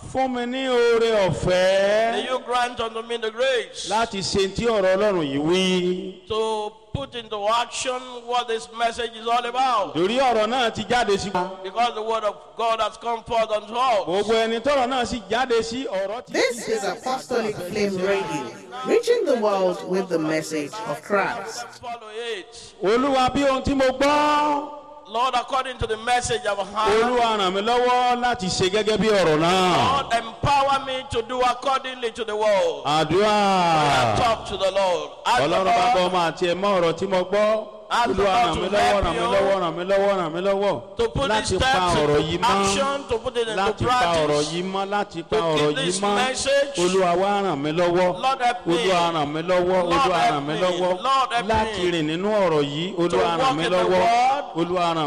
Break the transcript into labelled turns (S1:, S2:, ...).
S1: fún mi ní oore
S2: May
S1: ọ̀fẹ́
S2: you grant unto me the grace
S1: láti ṣe tí ọ̀rọ̀ ọlọ́run yìí wí.
S2: to put into action what this message is all about.
S1: torí ọ̀rọ̀ náà ti jáde sí wa.
S2: Because the word of God has come forth unto us.
S1: gbogbo ẹni tọ́rọ̀ náà sì jáde sí ọ̀rọ̀ ti.
S3: This is Apostolic Flame Radio, reaching the world with the message of Christ.
S2: Follow it.
S1: olúwa bí ohun tí mo gbọ́.
S2: Lord, according to the message I've heard,
S1: olúwa ràn mí lọ́wọ́ láti ṣe gẹ́gẹ́ bí ọ̀rọ̀ náà.
S2: Lord, empower me to do accordingly to the word.
S1: àdúrà.
S2: Talk to the Lord. Ask the
S1: ọlọ́run bá bọ́
S2: Lord
S1: ọmọ àti ẹ̀mọ́ ọ̀rọ̀ tí mo gbọ́.
S2: Ask the
S1: olúwa
S2: Lord
S1: ràn
S2: to
S1: mí lọ́wọ́
S2: help
S1: ràn mí
S2: you
S1: lọ́wọ́ ràn mí lọ́wọ́ ràn mí lọ́wọ́.
S2: to put these
S1: láti pa
S2: steps
S1: ọ̀rọ̀
S2: into
S1: yìí mọ́.
S2: action, to put it into
S1: láti pa ọ̀rọ̀
S2: practice.
S1: yìí mọ́ láti pa
S2: To
S1: ọ̀rọ̀
S2: keep
S1: yìí
S2: this
S1: mọ́.
S2: message.
S1: olúwa wá ràn mí lọ́wọ́.
S2: Lord help me.
S1: olúwa ràn mí lọ́wọ́
S2: Lord
S1: olúwa
S2: help
S1: ràn mí
S2: me.
S1: lọ́wọ́.
S2: Lord help me.
S1: láti rìn nínú ọ̀rọ̀ yìí olúwa
S2: walk
S1: ràn mí
S2: in the
S1: lọ́wọ́.
S2: word.
S1: olúwa ràn